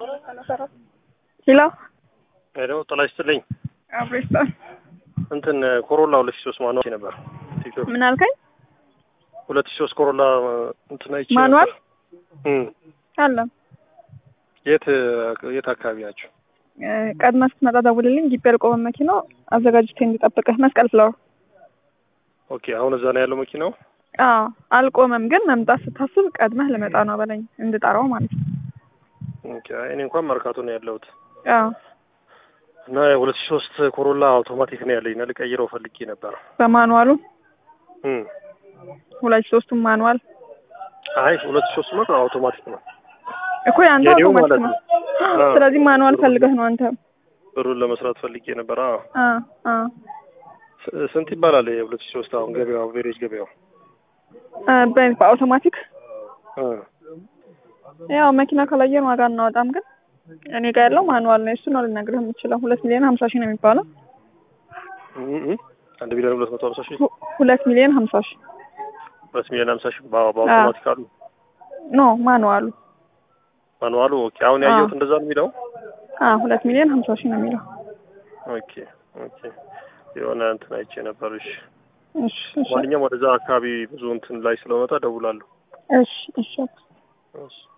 ሄሎ ሄሎ ጤና ይስጥልኝ። አብሬስታ እንትን ኮሮላ ሁለት ሺህ ሶስት ማኑዋል ነበር ቲክቶክ ምን አልከኝ? ሁለት ሺህ ሶስት ኮሮላ እንትን አይቼ ማኑዋል ነበር። እም አለ የት የት አካባቢ ናቸው? ቀድመህ ስትመጣ ደውልልኝ። ግቢ ያልቆመ መኪናው አዘጋጅቼ እንዲጠብቅህ መስቀል ፍላወር። ኦኬ አሁን እዛ ነው ያለው መኪናው። አዎ አልቆመም፣ ግን መምጣት ስታስብ ቀድመህ ልመጣ ነው በለኝ እንድጠራው ማለት ነው። ኦኬ እኔ እንኳን መርካቶ ነው ያለሁት አዎ እና ሁለት ሺህ ሶስት ኮሮላ አውቶማቲክ ነው ያለኝ እና ልቀይረው ፈልጌ ነበር። በማኑዋሉ እም ሁለት ሶስቱም ማኑዋል አይ ሁለት ሺህ ሶስት ነው አውቶማቲክ ነው እኮ የአንተ የኔው አውቶማቲክ ማለት ነው። ነው። አዎ። ስለዚህ ማኑዋል ፈልገህ ነው አንተ። ብሩን ለመስራት ፈልጌ ነበር። አዎ አ አ ስ- ስንት ይባላል የሁለት ሺህ ሶስት አሁን ገበያው አቬሬጅ ገበያው? አ በ- በአውቶማቲክ እ ያው መኪና ካላየን ዋጋ እናወጣም፣ ግን እኔ ጋር ያለው ማኑዋል ነው። እሱ ነው ልነግርህ የምችለው። ሁለት ሚሊዮን ሀምሳ ሺህ ነው የሚባለው። እ እ አንድ ሚሊዮን ሁለት መቶ ሀምሳ ሺህ ሁ- ሁለት ሚሊዮን ሀምሳ ሺህ ሁለት ሚሊዮን ሀምሳ ሺህ በ- በአውቶማቲክ አሉ ኖ ማኑዋሉ ማኑዋሉ። ኦኬ አሁን ያየሁት እንደዛ ነው የሚለው። አ ሁለት ሚሊዮን ሀምሳ ሺህ ነው የሚለው። ኦኬ ኦኬ የሆነ እንትን አይቼ ነበር። እሺ እሺ እሺ ማንኛውም ወደዛ አካባቢ ብዙ እንትን ላይ ስለመጣ ደውላለሁ። እሺ እሺ እሺ